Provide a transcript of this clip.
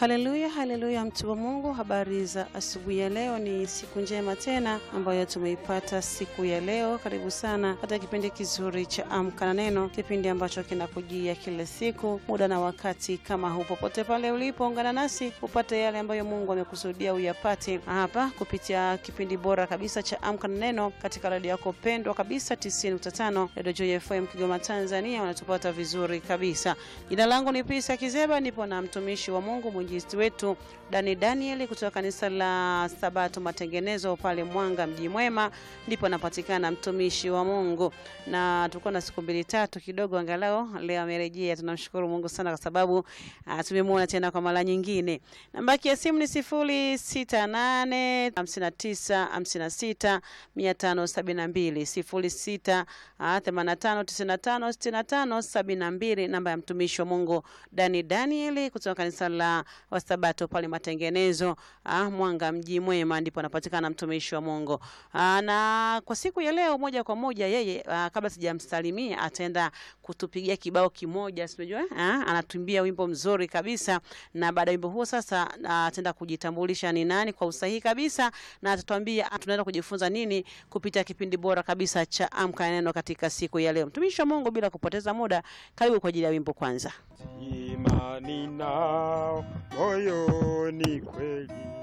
Haleluya, haleluya, mtu wa Mungu, habari za asubuhi ya leo. Ni siku njema tena ambayo tumeipata siku ya leo. Karibu sana katika kipindi kizuri cha Amka na Neno, kipindi ambacho kinakujia kila siku muda na wakati kama huu. Popote pale ulipo, ungana nasi upate yale ambayo Mungu amekusudia uyapate hapa kupitia kipindi bora kabisa cha Amka na Neno katika redio yako pendwa kabisa 90.5 Radio Joy FM Kigoma, Tanzania. Wanatupata vizuri kabisa. Jina langu ni Pisa Kizeba, nipo na mtumishi wa Mungu mwinjilisti wetu Dani Daniel kutoka kanisa la Sabato Matengenezo pale Mwanga mji mwema, ndipo anapatikana mtumishi wa Mungu, na tulikuwa na siku mbili tatu kidogo, angalau leo amerejea. Tunamshukuru Mungu sana kwa sababu uh, tumemwona tena kwa mara nyingine. Namba ya simu ni sifuri sita nane hamsini na tisa hamsini na sita mia tano sabini na mbili sifuri sita themanini na tano tisini na tano sitini na tano sabini na mbili namba ya mtumishi wa Mungu Dani Daniel kutoka kanisa la Wasabato pale Matengenezo, ah, Mwanga mji mwema, ndipo anapatikana mtumishi wa Mungu. Ah, na kwa siku ya leo moja kwa moja yeye, ah, kabla sijamsalimia ataenda kutupigia kibao kimoja, sijui ah, anatuimbia wimbo mzuri kabisa, na baada ya wimbo huo sasa ah, ataenda kujitambulisha ni nani kwa usahihi kabisa, na atatuambia tunaenda kujifunza nini kupitia kipindi bora kabisa cha Amka na Neno katika siku ya leo. Mtumishi wa Mungu, bila kupoteza muda, karibu kwa ajili ya wimbo kwanza. Imani nao moyoni kweli